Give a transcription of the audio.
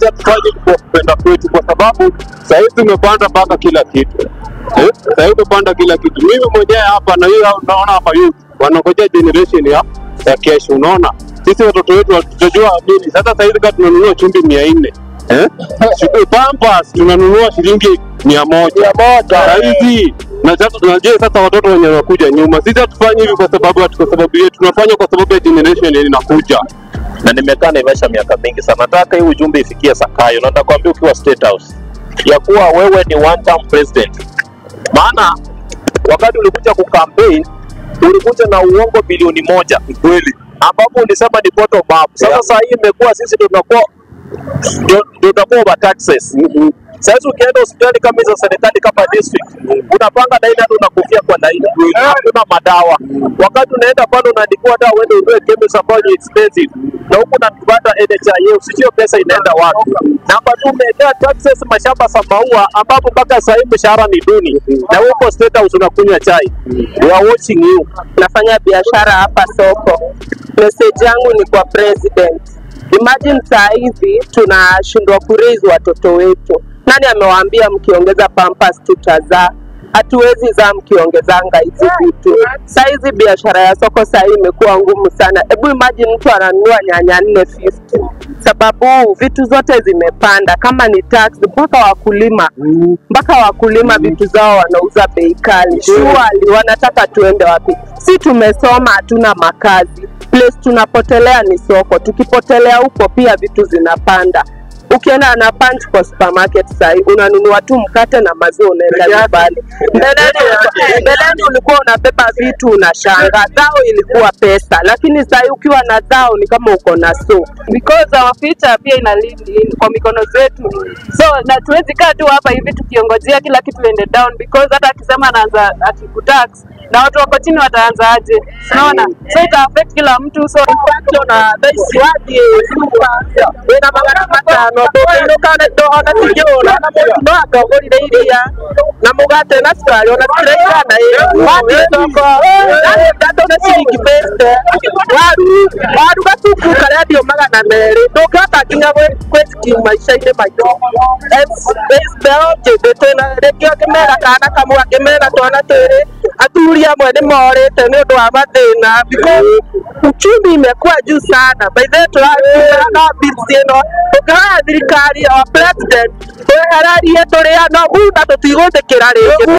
sisi hatufanyi kwa kupenda kwetu, kwa sababu sahizi umepanda mpaka kila kitu eh? Sahizi umepanda kila kitu. Mimi mwenyewe hapa na hiyo unaona hapa youth wanangojea generation ya ya kesho. Unaona sisi watoto wetu hatutajua nini. Sasa sahizi kama tunanunua chumvi mia nne eh? Shughuli Pampers tunanunua shilingi mia moja sahizi na sasa tunajua sasa watoto wenye wanakuja nyuma, sisi hatufanyi hivi kwa sababu ati kwa sababu yetu, tunafanya kwa sababu ya generation yenye inakuja. na nimekaa Naivasha miaka mingi sana. Nataka hii ujumbe ifikie Sakayo, na nitakwambia ukiwa State House ya kuwa wewe ni one term president, maana wakati ulikuja kucampaign ulikuja na uongo bilioni moja kweli, ambapo ulisema ni bottom up. Sasa Yeah. saa hii imekuwa sisi ndio tunakuwa ndio ndio tunakuwa over taxes. Sasa ukienda hospitali kama hizo serikali kama district, unapanga laini hata unakufia kwa laini, hakuna madawa. Wakati unaenda pale unaandikiwa dawa uende ununue chemist ambayo ni expensive, na huku unapata NHIF, sijui pesa inaenda wapi. Namba tu umewekea taxes mashamba za maua, ambapo mpaka saa hii mshahara ni duni, na huko State House unakunywa chai. We are watching you. nafanya biashara hapa soko. Message yangu ni kwa president. Imagine saa hizi tunashindwa kuraise watoto wetu. Nani amewaambia mkiongeza pampers tutazaa? Hatuwezi zaa mkiongezanga hizi vitu. Saa hizi biashara ya soko saa hii imekuwa ngumu sana. Hebu imagine mtu ananunua nyanya 450 sababu vitu zote zimepanda, kama ni tax mpaka wakulima mpaka wakulima vitu zao wanauza bei kali. Surely wanataka tuende wapi? Si tumesoma, hatuna makazi, place tunapotelea ni soko. Tukipotelea huko pia vitu zinapanda. Ukienda na punch kwa supermarket sahi unanunua tu mkate na maziwa unaenda nyumbani. Mbeleni mbeleni ulikuwa unabeba vitu unashanga, dhao ilikuwa pesa, lakini sahi ukiwa na dhao ni kama uko na so because our future pia ina lead in, kwa mikono zetu, so na tuwezi kaa tu hapa hivi tukiongojea kila kitu ende down, because hata akisema anaanza ati kutax na watu wako chini wataanza aje? Unaona, so ita affect kila mtu, so inflation na bei siwadi wina magana matano ndũkĩinũka ona tigĩũra na mũndũ no atongorire iria na mũgate na cukari ona ciraigana wathiĩ thoko ndatũ na ciringi bĩte waru waru gatuku karendio magana merĩ ndũngĩhota nginya gwĩ- gwĩtikimu maica-inĩ maitũ mbeũ njĩthĩ twĩna rĩngĩ ngĩmera kana kamwe ngĩmera twana twĩrĩ athuri amwe nĩ morĩte nĩ ũndũ wa mathĩna because uchumi imekuwa juu sana by the way tũrakiuga na bills ĩno tũkĩhoya thirikari ya president twehererie tũrĩa no muda tũtigũthĩkĩra rĩngĩ